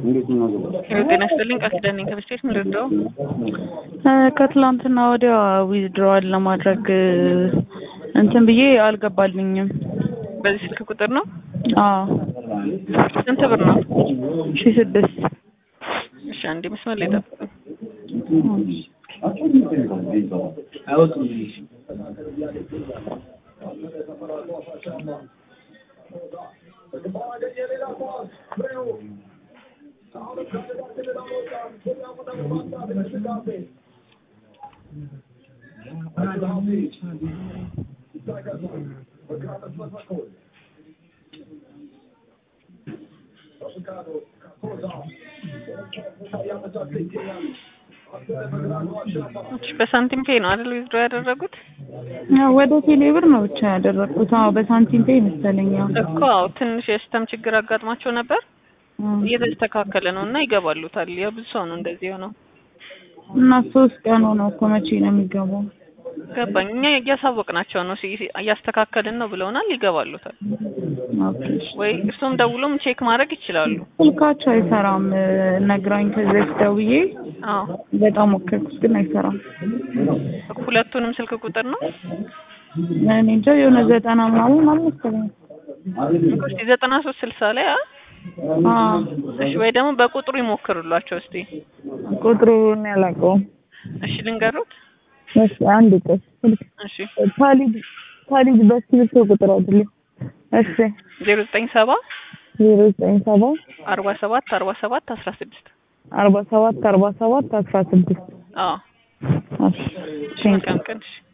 ጤና ይስጥልኝ ቃል ኪዳን ነኝ ከብስቴት ምንድነው ከትላንትና ወዲያ ዊዝድሮዋል ለማድረግ እንትን ብዬ አልገባልኝም። በዚህ ስልክ ቁጥር ነው አዎ ስንት ብር ነው ሺ ስድስት እሺ አንዴ መስመር ላይ ጠብቁኝ እሺ በሳንቲም ፔ ነው አይደል ዊዝድሮ ያደረጉት ወደ ቴሌ ብር ነው ብቻ ያደረግኩት። አዎ በሳንቲም ፔ መሰለኝ። አዎ እኮ አዎ ትንሽ የሲስተም ችግር አጋጥሟቸው ነበር እየተስተካከለ ነው እና ይገባሉታል ያው ብዙ ሰው ነው እንደዚህ የሆነው እና ሶስት ቀን ሆነው እኮ መቼ ነው የሚገባው? ገባኝ እኛ እያሳወቅናቸው ነው ሲ- እያስተካከልን ነው ብለውናል ይገባሉታል ኦኬ እሺ። ወይ እርሶም ደውሎም ቼክ ማድረግ ይችላሉ ስልካቸው አይሰራም ነግራኝ ከዚህ በፊት ደውዬ አዎ በጣም ሞከርኩት ግን አይሰራም። ሁለቱንም ስልክ ቁጥር ነው እኔ እንጃ የሆነ ዘጠና ምናምን አልመሰለኝም። እኮ እስቲ ዘጠና ሶስት ስልሳ ላይ አ አዎ እሺ ወይ ደግሞ በቁጥሩ ይሞክሩላቸው እስቲ ቁጥሩን ያላውቀውም። እሺ ልንገሩት እሺ አንድ ቆይ ስልክ እሺ ካሊድ ካሊድ በስልክ ቁጥር አይደለም። እሺ ዜሮ ዘጠኝ ሰባ ዜሮ ዘጠኝ ሰባ አርባ ሰባት አርባ ሰባት አስራ ስድስት አርባ ሰባት አርባ ሰባት አስራ ስድስት አዎ እሺ ቴንክ መልካም ቀን እሺ